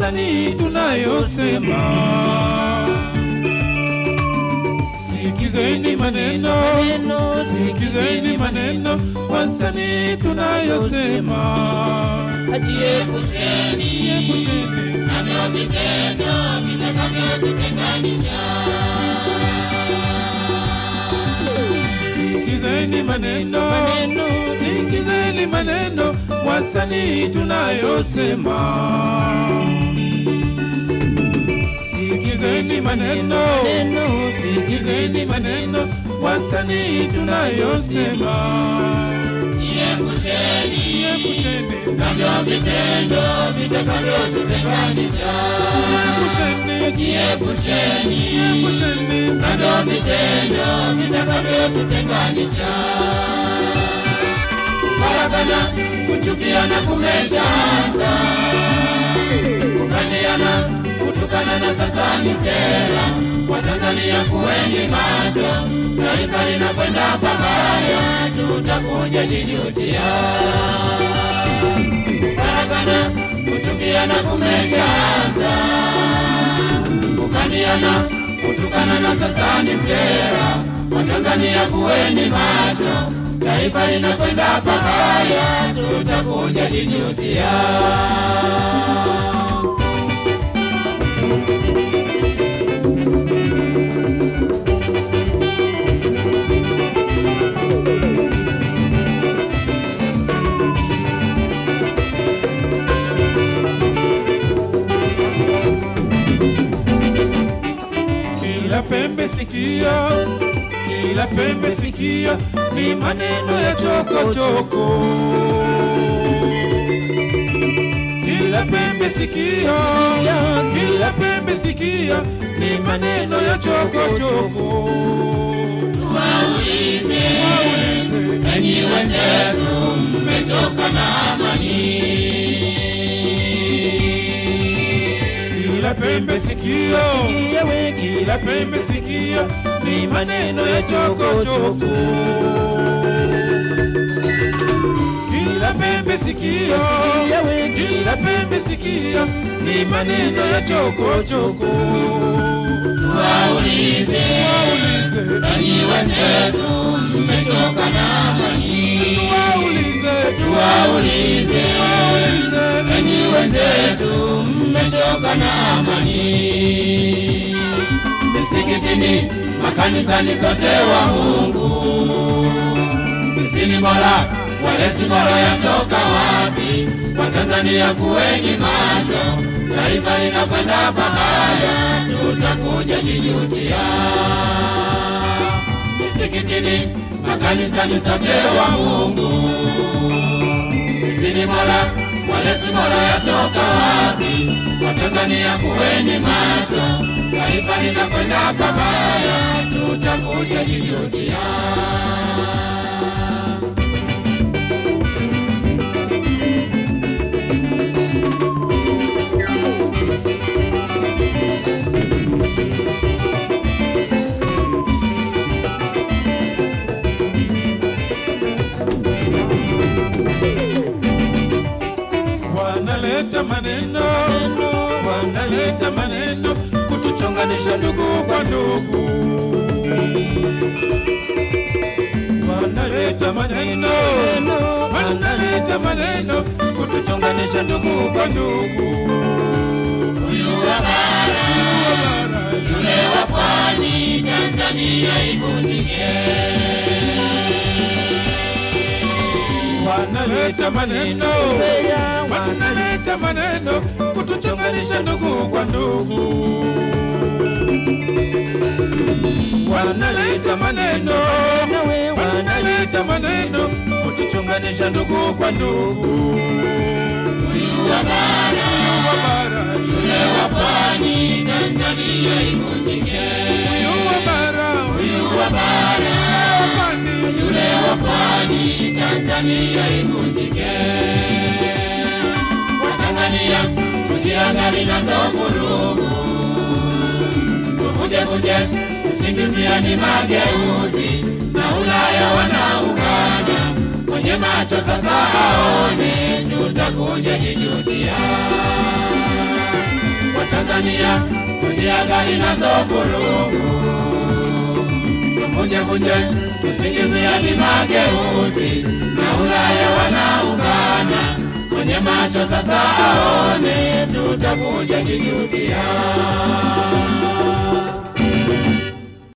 wasanii tunayosema. Sikizeni maneno, sikizeni maneno, wasanii tunayosema. Jiepusheni Epusheni navyo vitendo vitakavyotutenganisha. Sikizeni maneno, sikizeni maneno, wasanii tunayosema. Sikizeni maneno, sikizeni maneno, wasanii tunayosema. Jiepusheni Epusheni, navyo vitendo vitakavyotutenganisha. epusheni, Jiepusheni epusheni, navyo vitendo vitakavyotutenganisha. Kufaragana, kuchukiana kumeshaanza, kukaliana, kutukanana sasa ni sera. Watanzania kuweni macho, taifa linakwenda pabaya, tutakuja jijutia. Kufaragana, kuchukiana kumeshaanza, kukaliana, kutukanana sasa ni sera. Watanzania kuweni macho, taifa linakwenda pabaya, tutakuja jijutia. kila pembe sikia, kila pembe sikia, ni maneno ya chokochoko. Kila pembe sikia, kila pembe sikia, ni maneno ya chokochoko. Waulize enyi wenzetu, mmetoka na amani. Kila pembe sikio, kila pembe sikio, ni maneno ya chokochoko. Kila pembe sikio, kila pembe sikio, ni maneno ya chokochoko. Waulize Waulize, enyi wenzetu, mmetoka na amani. waulize, Waulize waulize, enyi wenzetu, mmetoka na amani. Misikitini, makanisani, sote wa Mungu, sisi ni bora, wale si bora, yatoka wapi? Watanzania kuweni macho, taifa linakwenda pabaya, tutakuja jijutia. Misikitini, makanisani, sote wa Mungu, sisi ni bora, wale si bora, yatoka wapi? Watanzania kuweni macho, taifa linakwenda pabaya, tutakuja jijutia. wanaleta maneno, wanaleta maneno kutuchonganisha ndugu kwa ndugu. Wanaleta maneno, wanaleta maneno kutuchonganisha ndugu kwa ndugu. Huyu wa bara, yule wa pwani, Tanzania ivunjike. Wanaleta maneno, wanaleta maneno kutuchonganisha ndugu kwa ndugu. Wanaleta maneno, wanaleta maneno kutuchonganisha ndugu kwa ndugu. Huyu wa bara, Wa bara, yule wa pwani, Tanzania ivunjike. huyu wa bara, Huyu wa bara, wa pwani, yule wa pwani, Tanzania ivunjike. Watanzania tujiangali nazo vurugu, tuvuje vuje, kusingiziani mageuzi na Ulaya wanaungana kwenye macho sasa aone, tutakuja jijutia. Tanzania tujiadhari nazo vurugu, tuvunjevunje tusingiziani mageuzi, na Ulaya wanaungana kwenye macho sasa aone, tutakuja kijutia.